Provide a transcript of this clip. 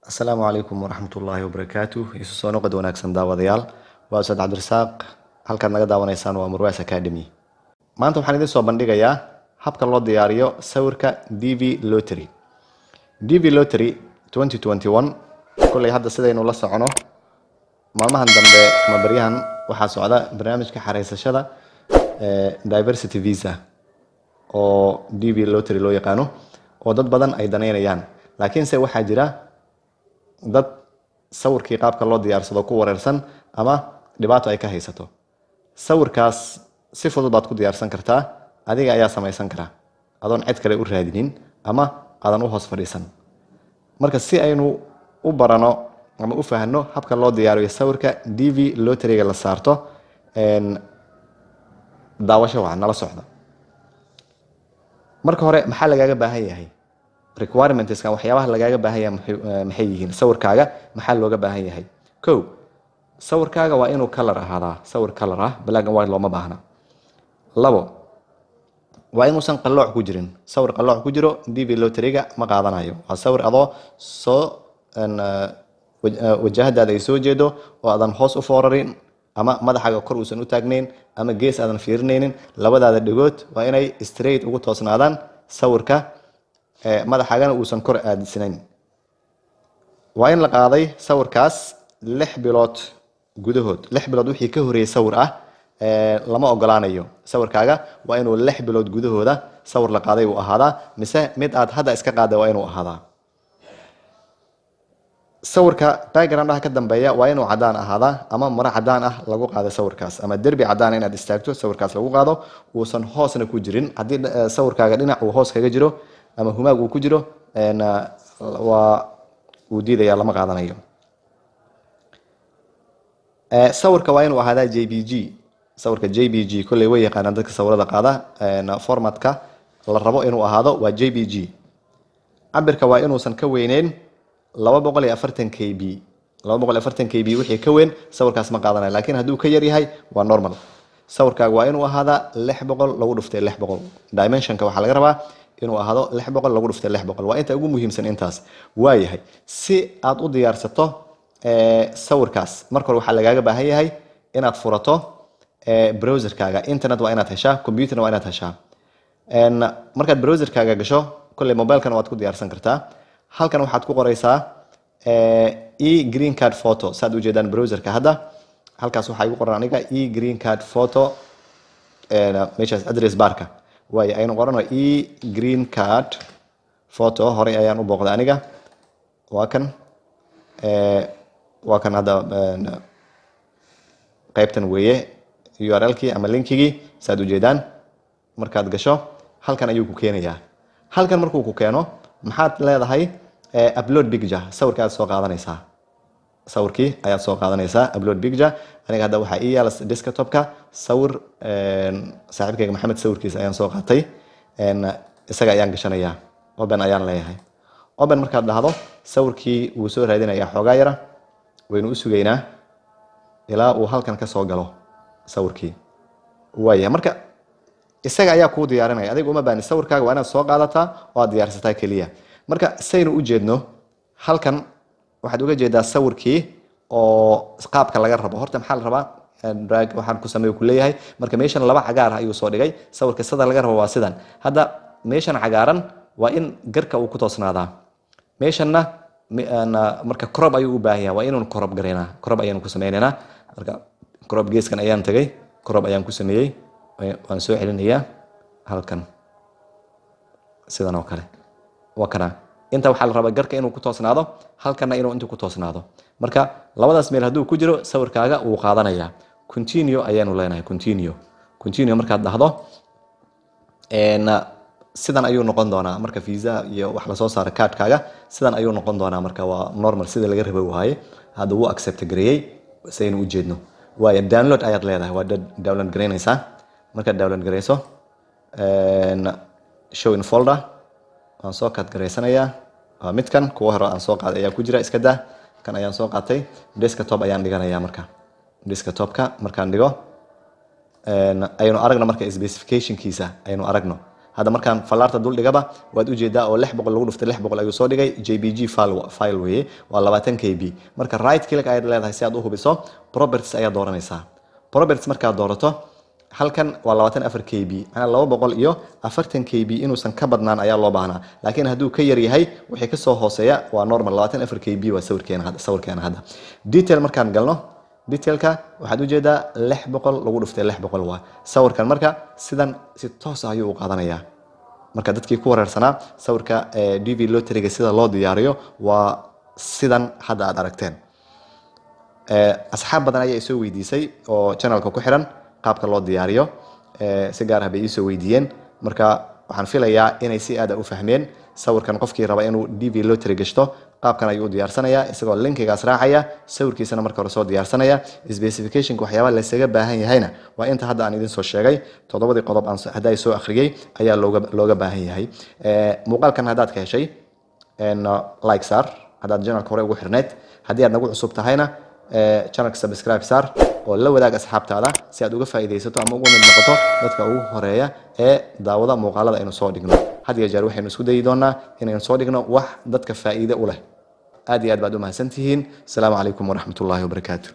asalaamu calaykum waraxmat ullaahi wabarakaatu isu soo noqod wanaagsan daawadayaal waa ustaad cabdirasaaq halkaad naga daawanaysaan waa murwas academy maanta waxaan idiin soo bandhigayaa habka loo diyaariyo sawirka d v lottery d v lottery kolley hadda sidaynu la socono maalmahan dambe ama baryahan waxaa socda barnaamijka xareysashada diversity visa oo d v lottery loo yaqaano oo dad badan ay danaynayaan laakiinse waxaa jira dad sawirkii qaabka loo diyaarsado ku wareersan ama dhibaato ay ka haysato sawirkaas si fudud baad ku diyaarsan kartaa adiga ayaa samaysan kara adoon cid kale u raadinin ama aadan u hoos fadhiisan marka si aynu u barano ama u fahno habka loo diyaariyo sawirka d v lotteriga la saarto daawasho waa nala socda marka hore maxaa lagaaga baahan yahay requirements waxyaabaha lagaaga baahan yahay maxay yihiin sawirkaaga maxaa looga baahan yahay ko sawirkaaga waa inuu color ahaadaa sawir color ah black and white looma baahna labo waa inuusan qallooc ku jirin sawir qallooc ku jiro d v lotteriga ma qaadanayo waa sawir adoo soo wajahadaada ay soo jeedo oo aadan hoos u foorarin ama madaxaaga kor uusan u taagnayn ama gees aadan fiirinaynin labadaada dhegood waa inay straight ugu toosnaadaan sawirka madaxaagana uusan kor aadisnayn waa in la qaaday sawirkaas lix bilood gudahood lix bilood wixii ka horeeyey sawir ah lama ogolaanayo sawirkaaga waa inuu lix bilood gudahooda sawir la qaaday uu ahaadaa mise mid aad hadda iska qaada waa inuu ahaadaa sawirka backgroundaha ka dambeeya waa inuu cadaan ahaadaa ama maro cadaan ah lagu qaado sawirkaas ama derbi cadaan inaad istaagto sawirkaas lagu qaado uusan hoosna ku jirin haddii sawirkaaga dhinac uu hoos kaga jiro ama humaag uu ku jiro waa uu diidaya lama qaadanayo sawirka waa inuu ahaadaa j b g sawirka j b g kolley way yaqaanaan dadka sawirada qaada formatka la rabo inuu ahaado waa j b g cabirka waa inuusan ka weyneyn laba boqol iyo afartan k b laba boqol iyo afartan k b wixii ka weyn sawirkaas ma qaadanayo lakiin hadduu ka yar yahay waa normal sawirkaaga waa inuu ahaadaa lix boqol lagu dhuftay lix boqol dimensionka waxaa laga rabaa inuu ahaado lix boqol lagu dhuftay lix boqol waa inta ugu muhiimsan intaas waayahay si aad u diyaarsato sawirkaas marka hore waxaa lagaaga baahan yahay inaad furato browserkaaga internet waa inaad heshaa computerna waa inaad heshaa markaad browserkaaga gasho kolley mobilekana waad ku diyaarsan kartaa halkan waxaad ku qoreysaa e green card photo saad ujeedaan browserka hadda halkaas waxaa igu qoran aniga e green card photo meeshaas address barka waayo aynu qorano e green card photo horey ayaan u booqday aniga waa kan waa kan hadda qeybtan weeye urlkii ama linkigii saad ujeedaan markaad gasho halkan ayuu ku keenayaa halkan markuu ku keeno maxaad leedahay upload picture sawirka aad soo qaadanaysaa sawirkii ayaad soo qaadanaysaa upload picture aniga hadda waxaa ii yaala desktopka sawir saaxiibkayga maxamed sawirkiisa ayaan soo qaatay isaga ayaan gashanayaa open ayaan leeyahay open markaad dhahdo sawirkii wuu soo raadinayaa xoogaa yara waynu u sugaynaa ilaa uu halkan ka soo galo sawirkii waaya marka isaga ayaa kuu diyaarinaya adiga uma baani sawirkaaga waa inaad soo qaadataa oo aad diyaarsataa keliya marka saynu u jeedno halkan waxaad uga jeedaa sawirkii oo qaabka laga rabo horta maxaa la rabaa drag waxaan ku sameey ku leeyahay marka meeshan laba cagaar ah ayuu soo dhigay sawirka sida laga rabo waa sidan hadda meeshan cagaaran waa in garka uu ku toosnaadaa meeshanna marka corob ayuu u baahan yahay waa inuun corob garaynaa corob ayaanu ku sameynaynaa marka corob geeskan ayaan tagay corob ayaan ku sameeyey waan soo celinayaa halkan sidan oo kale waa kana inta waxaa la rabaa garka inuu ku toosnaado halkanna inuu intu ku toosnaado marka labadaas meel hadduu ku jiro sawirkaaga wuu qaadanayaa continue ayaanu leenahay continue continue markaad dhahdo sidan ayuu noqon doonaa marka visa iyo wax lasoo saaro kaadhkaaga sidan ayuu noqon doonaa marka waa normal sida laga raba waaye hadda wuu accept gareeyey saynu u jeedno waayo download ayaad leedahay waa download garaynaysaa markaad download garayso show in folder waan soo kaad garaysanayaa waa midkan kuwa hore aan soo qaaday ayaa ku jira iska daa kan ayaan soo qaatay desktop ayaan dhiganayaa marka desktopka markaan dhigo aynu aragno marka specificationkiisa aynu aragno hadda markaan fallaarta dul dhigaba waad ujeedaa oo lix boqol lagu dhuftay lix boqol ayuu soo dhigay jpg file file weeye waa labaatan k b marka right click ayaad leedahay si aad u hubiso properties ayaad dooranaysaa properties markaad doorato halkan waa labaatan afar k b macnaa laba boqol iyo afartan k b inuusan ka badnaan ayaa loo baahnaa laakiin hadduu ka yar yahay wixii kasoo hooseeya waa normal labaatan afar k b waa sawirkeena hadda sawirkeena hadda detail markaan galno detailka waxaad ujeedaa lix boqol lagu dhuftay lix boqol waa sawirkan marka sidan si toos ah ayuu u qaadanayaa marka dadkii ku wareersanaa sawirka d v loteriga sida loo diyaariyo waa sidan hadda aad aragteen asxaab badan ayaa isoo weydiisay oo channelka ku xiran qaabka loo diyaariyo si gaar ah bay iisoo weydiiyeen marka waxaan filayaa inay si aada u fahmeen sawirkan qofkii raba inuu d v loteri gashto qaabkan ayuu u diyaarsanayaa isagoo linkigaas raacaya sawirkiisana marka hore soo diyaarsanaya specificationka waxyaabaha laysaga baahan yahayna waa inta hadda aan idin soo sheegay toddobadii qodob aan hadda soo akhriyey ayaa looga looga baahan yahay muuqaalkan haddaad ka heshay like saar haddaad channelka hore ugu xirneyd haddii aad nagu cusub tahayna channelka subscribe saar oo la wadaag asxaabtaada si aad uga faa'iidaysato ama uga mid noqoto dadka ugu horeeya ee daawada muuqaalada aynu soo dhigno had iyo jeer waxaynu isku dayi doonaa inaynu soo dhigno wax dadka faa'iide u leh aad iyo aad baad u mahadsantihiin asalaamu calaykum waraxmatullaahi wabarakaatu